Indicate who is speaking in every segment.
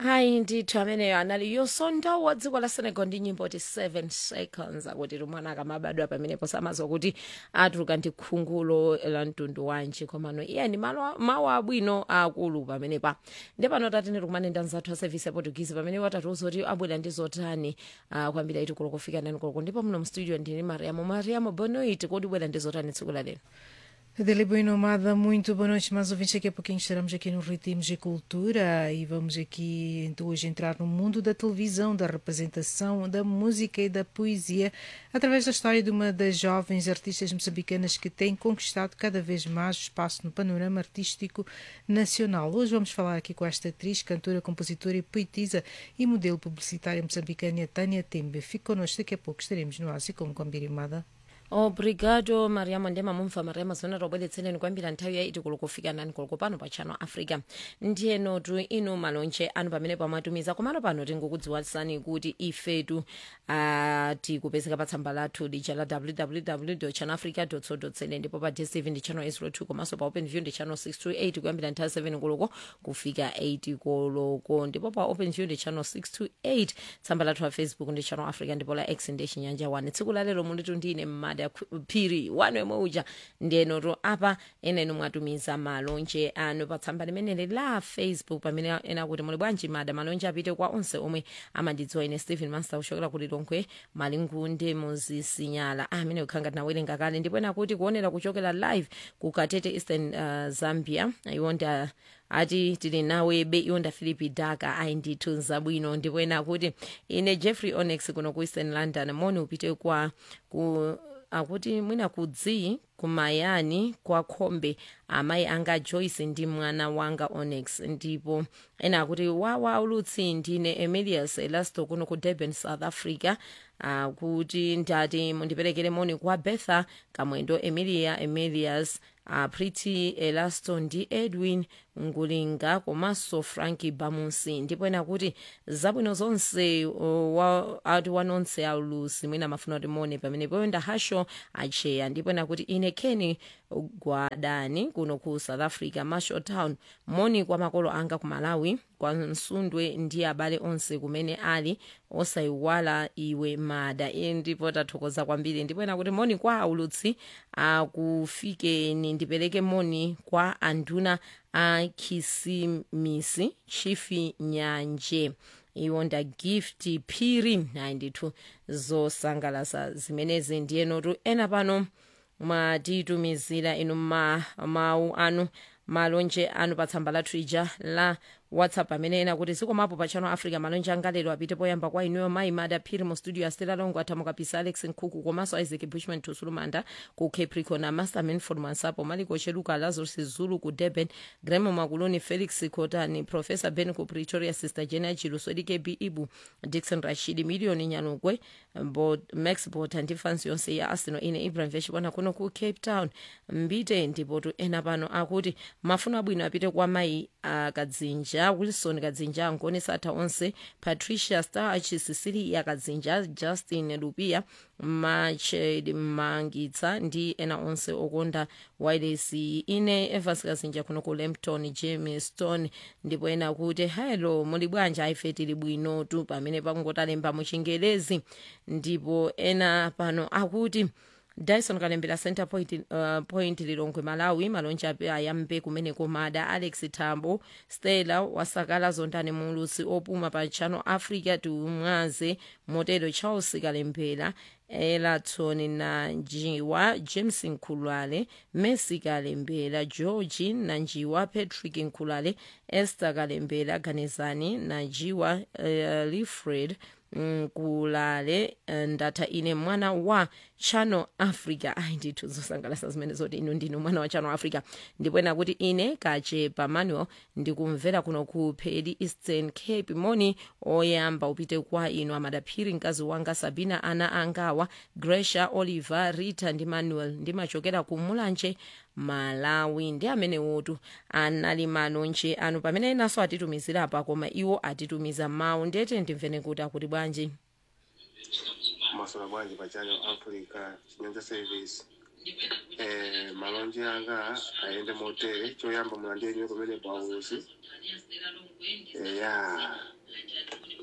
Speaker 1: hayi ndithu ameneyo anali yosonda wa dziko la senegal ndi nyimbo ti 7 seconds akuti mwana akamabadwa pamenepo samazwa kuti atuluka ndi khungulo la mtundu wanji komano iye ni malo- mawu abwino akulu pamenepa ndi pano tatene tikumane ndi anzathu a service ya portuguese pamene watatiuza kuti abwera ndi zotani uh, kwambiri aiti kulo kufika nani koloko ndipo muno mstudio ndini mariamo mariamo bonoit kodi bwera ndi zotani tsiku la lero
Speaker 2: Adélia Boa Nomada, muito boa noite, mais ouvintes. Daqui a pouquinho estaremos aqui no Ritmos e Cultura e vamos aqui então hoje entrar no mundo da televisão, da representação, da música e da poesia, através da história de uma das jovens artistas moçambicanas que tem conquistado cada vez mais espaço no panorama artístico nacional. Hoje vamos falar aqui com esta atriz, cantora, compositora e poetisa e modelo publicitária moçambicana Tânia Tembe. Fique connosco, daqui a pouco estaremos no Ásia como Combiremada.
Speaker 1: obrigado mariamo ndema mumva mariamo zimene tobweretsereni kwambiri nthawi yaiti kulo kufika nani kulo pano pa channel africa ndiyenotu inu malonje anu pamene pamatumiza komano pano tingokudziwitsani kuti ifetu uh, tikupezeka pa tsamba lathu lija la www channel africa co za ndipo pa dstv ndi channel 02 komanso pa open view ndi channel 628 kuyambira nthawi 7 koloko kufika 8 koloko ndipo pa open view ndi channel 628 tsamba lathu la facebook ndi channel africa ndipo la x ndi chinyanja 1 tsiku lalero munditu ndine mmada phiri wanu yemwe uja ndiyenotu apa ena inu mwatumiza malonje anu pa tsamba limeneli la facebook pamene ena kuti muli bwanji mada malonje apite kwa onse omwe amandidziwa ine stephen master kuchokera ku lilongwe malingunde muzisinyala amene kukhanga tinawerenga kale ndipo ena kuti kuonera kuchokera live ku katete eastern uh, zambia iwonda ati tili nawebe iwonda philipi daka ayi ndithu zabwino ndipo ena kuti ine jeffrey onex kuno ku eastern london moni upite kwa ku akuti mwina kudzi kumayani kwa khombe amayi anga joyce ndi mwana wanga onyx ndipo ena akuti wawa ulutsi ndine emilius elasto kuno ku durban south africa akuti ndati mundiperekere moni kwa betha kamwendo emilia emilius uh, priti elasto ndi edwin ngulinga komanso franki bamusi ndipo ena kuti zabwino zonse uh, wa, ati wanonse aulusi mwina mafuna kuti mone pamene poyenda hasho acheya ndipo ena kuti ine keni gwadani kuno ku south africa marshall town moni kwa makolo anga ku malawi kwa msundwe ndi abale onse kumene ali osayiwala iwe mada iye ndipo tathokoza kwambiri ndipo ena kuti moni kwa aulutsi akufikeni ndipereke moni kwa anduna a khisimisi chifi nyanje iwo nda gift phiri ayi ndithu zosangalasa zimenezi ndiyenotu ena pano mwatitumizira inu ma, mawu anu malonje anu pa tsamba lathu ija la whatsapp amene ena kuti zikomapo pa channel africa malonje angalero apite poyamba kwa inuyo mayi mada phiri mu studio astela longo athamukapisa alex nkhuku komanso isaac bushman tusulumanda ku capricorn na master manford mansapo maliko cheluka lazarus zulu ku durban gremo makuluni felix cotani professor ben ku pretoria sister jena chilusodi kb ibu dixon rashid milioni nyalugwe Bo- max bota ndi fansi yonse ya arsenal ine ibrahim veshibona kuno ku cape town mbite ndipotu ena pano akuti mafuno abwino apite kwa mayi akadzinja wilson kadzinja angoni satha onse patricia starch cecilia kadzinja justin lupia mached mangitsa ndi ena onse okonda wireless ine evans kadzinja kuno ku lempton james stone ndipo ena kuti hello muli bwanji ife tili bwino tu pamene pakungotalemba muchingelezi ndipo ena pano akuti dyson kalembera center point, uh, point lilongwe malawi malonje ape ayambe kumeneko mada alex tambo stella wasakala zondane mulusi opuma pa channel africa tumwaze motero charles kalembera elaton na njiwa james nkhulwale messi kalembera georgi na njiwa patrick nkhulwale esther kalembera ganizani na njiwa uh, lifred nkulale ndatha ine mwana wa channel africa ayi ndithu zosangalasa zimene zoti inu ndinu mwana wa channel africa ndipo ena kuti ine kachepa manuel ndikumvera kuno ku pedi eastern cape moni oyamba upite kwa inu amadaphiri mkazi wanga sabina ana angawa gresha oliver rita ndi manuel ndimachokera ku mulanje malawi ndi amene wotu anali malonje anu pamene enanso atitumizira apa koma iwo atitumiza mawu ndiyete ndimvene kuti akuti bwanji
Speaker 3: maswala bwanji pa channel africa chinyanja service eh, malonje anga ayende motere choyamba mulandire nyo kumene pausi eya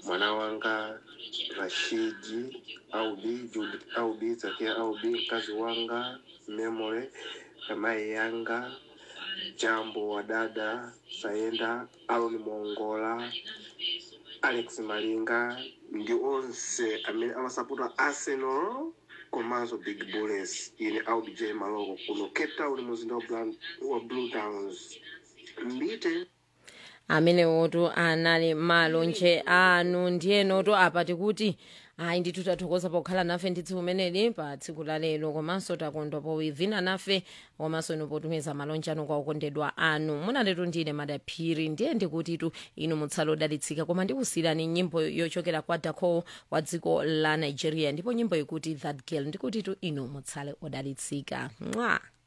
Speaker 3: mwana wanga rashidi aubi judith aubi zakia aubi mkazi wanga memory mai yanga jambo wa dada sayenda aloni mongola alex malinga ndi onse amene amasapota arsenal komanso big bullets ine audj maloko kuno cape town muzinda wa Blan- wa blue downs mbite
Speaker 1: amene woto anali malonje anu ndiyenoto apa tikuti ayi ndithu tathokoza pokhala nafe ndi tsiku umeneli pa tsiku la lero komanso takondwa powivina nafe komanso inu potumiza malonje anu kwa okondedwa anu munaletu ndine madaphiri ndiye ndikutitu inu mutsala odalitsika koma ndikusiyirani nyimbo yochokera kwa dako wa dziko la nigeria ndipo nyimbo ikuti that girl ndikutitu inu mutsale odalitsika mwa